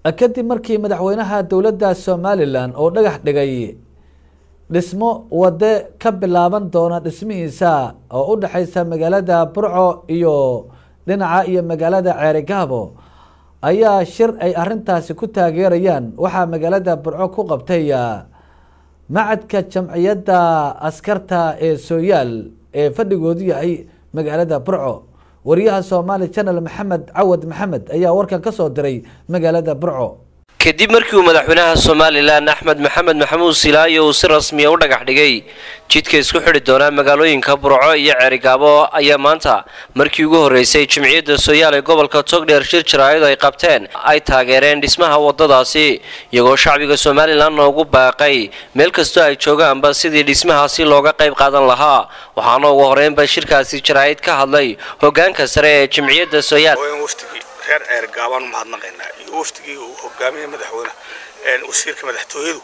kadib markii madaxweynaha dowladda somalilan oo dhagax dhigay dhismo wade ka bilaaban doona dhismihiisa oo u dhexeysa magaalada burco iyo dhinaca iyo magaalada ceerigaabo ayaa shir ay arintaasi ku taageerayaan waxaa magaalada burco ku qabtay macadka jamciyadda askarta ee sooyaal ee fadhigoodu yahay magaalada burco wariyaha somaali channel maxamed cawad maxamed ayaa warkan ka soo diray magaalada burco kadib markii uu madaxweynaha somalilan axmed maxamed maxamuud silaayo uu si rasmiya u dhagax dhigay jidka isku xidhi doonaa magaalooyinka burco iyo ceerigaabo ayaa maanta markii ugu horreysay jimciyadda sooyaal ee gobolka togdheer shir jaraa'id ay qabteen ay taageereen dhismaha waddadaasi iyagoo shacbiga somalilan noogu baaqay meel kastoo ay joogaanba sidii dhismahaasi looga qayb qaadan lahaa waxaana ugu horreynba shirkaasi jaraa'id ka hadlay hoggaanka sare ee jimciyadda sooyaal reer ceergaabaan umahadnaqaynaa iyo waftigii uu hogaamiye madaxweyne wasiirka madaxtooyadu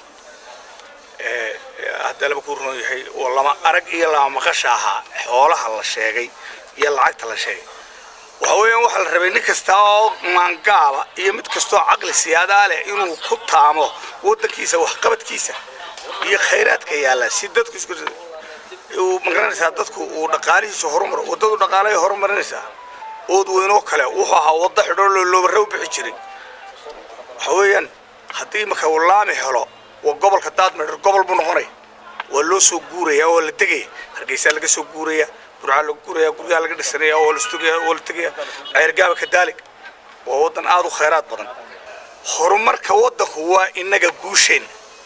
hadda laba ku ron yahay oo lama arag iyo lama maqasha ahaa xoolaha la sheegay iyo lacagta la sheegay waxa weeyaan waxaa la rabay nin kasta oo maangaaba iyo mid kastoo caqli siyaadaa leh inuu ku taamo waddankiisa waxqabadkiisa iyo khayraadka yaalla si dadku isku magaranaysaa dadku uu dhaqaalihiisa horumar waddadu dhaqaalahay horumarinaysaa ood weynoo kale wuxuu ahaa waddo xidhoo looloobarre u bixi jiray waxa weeyaan haddii marka uu laami helo waa gobolka daadmeer gobol buu noqonaya waa loo soo guuraya oo la tegaya hargeysaa laga soo guuraya burcaa laga guuraya guryaha laga dhisanaya oo lastugaya oo la tegaya ceergaaba kadaalig waa waddan aad u khayraad badan horumarka waddanku waa innaga guusheen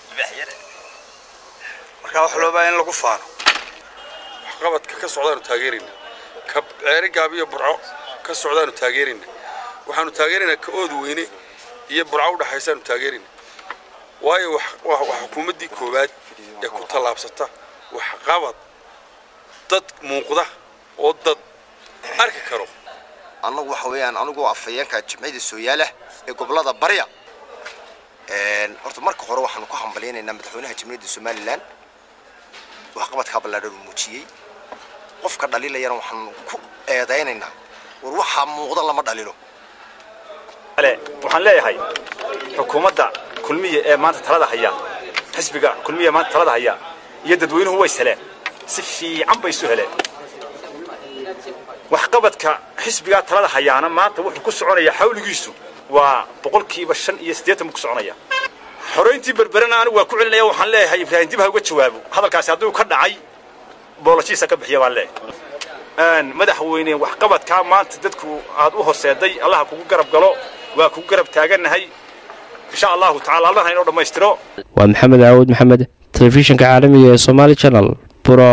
marka waxa loo baahan in lagu faano waxqabadka ka socdaanu taageerayna ka ceerigaab iyo burco ka socdaanu taageerayna waxaanu taageeraynaa ka ood weyne iyo burco u dhaxaysaanu taageerayna waayo waa xukuumaddii koowaad ee ku tallaabsata waxqabad dad muuqda oo dad arki karo annagu waxa weeyaan anigu afhayeenka jimcida sooyaalah ee gobolada barya horta marka hore waxaanu ku hambalyaynaynaa madaxweynaha jimciyadda somalilan waxqabadkaa ballaadhan uu muujiyey qofka dhaliilayana waxaan ku eedaynaynaa war waxaa muuqda lama dhalilo waxaan leeyahay xukuumadda kulmiya ee maanta talada haya xisbiga kulmiya ee maanta talada haya iyo dadweynuhu way heleen si fiican bay isu heleen waxqabadka xisbigaa talada hayaana maanta wuxuu ku soconayaa xawligiisu waa boqolkiiba shan iyo siddeetan buu ku soconaya xorayntii berberana anigu waa ku celinaya waxaan leeyahay ibraahim dib ha uga jawaabo hadalkaasi hadduu ka dhacay booloshiisa ka bixiya baan leeyahay madaxweyne waxqabadkaa maanta dadku aad u horseeday allaha kugu garab galo waa kugu garab taagannahay insha allahu tacala allaha inoo dhammaystiro waa maxamed caawud maxamed telefishinka caalamiga ee somaali channel buro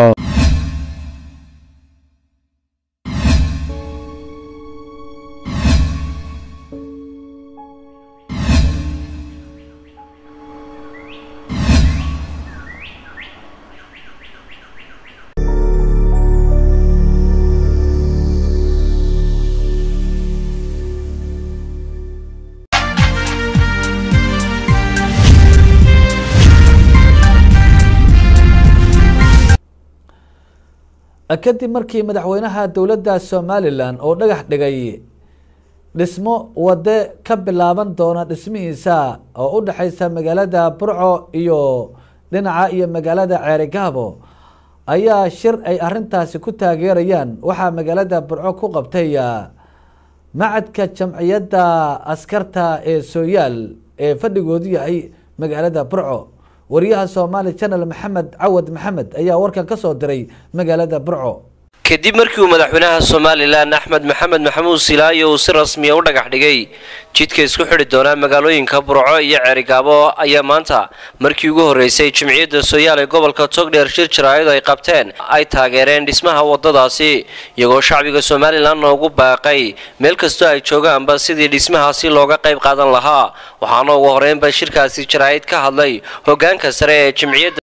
kadib markii madaxweynaha dowladda somalilan oo dhagax dhigay dhismo wade ka bilaaban doona dhismihiisa oo u dhexeysa magaalada burco iyo dhinaca iyo magaalada ceerigaabo ayaa shir ay arintaasi ku taageerayaan waxaa magaalada burco ku qabtay macadka jamciyadda askarta ee sooyaal ee fadhigoodu yahay magaalada burco wariyaha somaali channel maxamed cawad maxamed ayaa warkan ka soo diray magaalada burco kadib markii uu madaxweynaha somalilan axmed maxamed maxamuud silaayo uu si rasmiya u dhagax dhigay jidka isku xidhi doonaa magaalooyinka burco iyo ceerigaabo ayaa maanta markii ugu horreysay jimciyadda sooyaal ee gobolka togdheer shir jaraa'id ay qabteen ay taageereen dhismaha waddadaasi iyagoo shacbiga somalilan noogu baaqay meel kastoo ay joogaanba sidii dhismahaasi looga qayb qaadan lahaa waxaana ugu horreynba shirkaasi jaraa'id ka hadlay hoggaanka sare ee jimciyadda